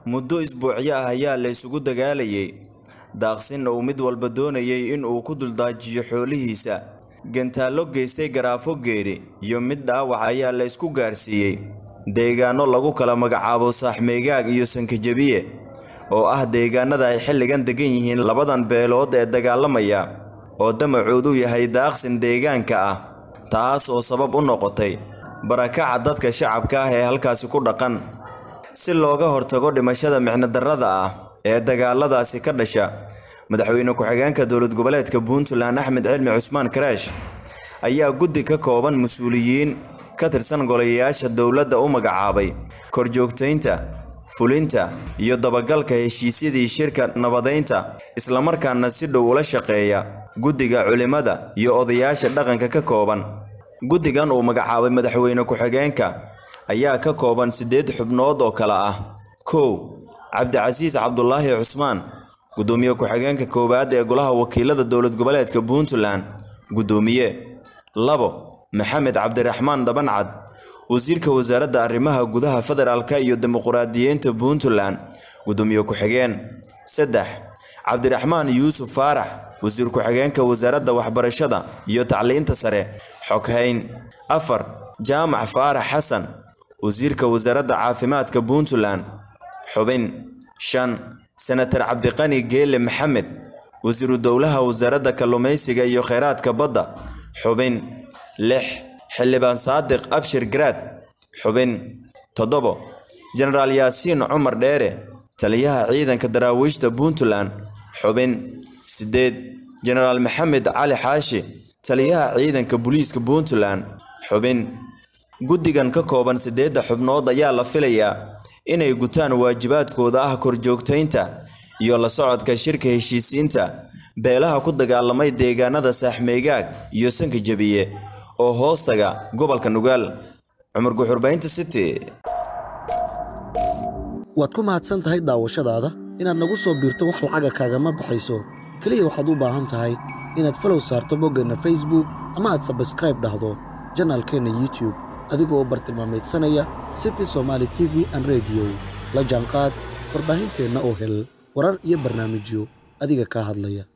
muddo isbuucyo ah ayaa la isugu dagaalayay daaqsinna uu mid walba doonayay in uu ku duldaajiyo xoolihiisa gantaallo geystay garaafo geeri iyo mid dhaawac ayaa la isku gaarsiiyey deegaanno lagu kala magacaabo saaxmeegaag iyo sankajabiye oo ah deegaanada ay xilligan degan yihiin labadan beelood ee dagaalamaya oo damacoodu yahay daaqsin deegaanka ah taas oo sabab u noqotay barakaca dadka shacabka ah ee halkaasi ku dhaqan si looga hortago dhimashada micnodarrada ah ee dagaaladaasi ka dhasha madaxweyne ku-xigeenka dowlad goboleedka puntland axmed cilmi cusmaan karaash ayaa guddi ka kooban mas-uuliyiin ka tirsan golayaasha dowladda u magacaabay korjoogtaynta fulinta iyo dabagalka heshiisyadii shirka nabadaynta islamarkaana si dhow ula shaqeeya guddiga culimmada iyo odayaasha dhaqanka ka kooban guddigan uu magacaabay madaxweyne ku-xigeenka ayaa ka kooban siddeed xubnood oo kale ah kow cabdicasiis cabdulaahi cusmaan guddoomiye ku-xigeenka koowaad ee golaha wakiilada dowlad goboleedka puntland guddoomiye labo maxamed cabdiraxmaan dhabancad wasiirka wasaaradda arrimaha gudaha federaalka iyo dimuquraadiyiinta puntland guddoomiye ku-xigeen saddex cabdiraxmaan yuusuf faarax wasiir ku-xigeenka wasaaradda waxbarashada iyo tacliinta sare xoghayn afar jaamac faarax xasan wasiirka wasaaradda caafimaadka puntland xubin shan senatar cabdiqani geele maxamed wasiiru dowlaha wasaaradda kalluumaysiga iyo kheyraadka badda xubin lix xildhibaan saadiq abshir garaad xubin toddobo jenaraal yaasiin cumar dheere taliyaha ciidanka daraawiishta puntland xubin siddeed jenaraal maxamed cali xaashi taliyaha ciidanka booliiska puntland xubin guddigan ka kooban siddeedda xubnood ayaa la filayaa inay gutaan waajibaadkooda ah korjoogtaynta iyo la socodka shirka heshiisiinta beelaha ku dagaalamay deegaanada saaxmeegaag iyo sanka jebiye oo hoostaga gobolka nugaal cumar guxurbaynta city waad ku mahadsan tahay daawashadaada inaad nagu soo biirto wax lacaga kaagama baxayso keliya waxaad u baahan tahay inaad falow saarto boggeenna facebook ama aad sabskraib dhahdo janaalkeenna youtube adigoo u bartilmaamaydsanaya city somaali t v an rediyo la jaanqaad warbaahinteenna oo hel warar iyo barnaamijyo adiga kaa hadlaya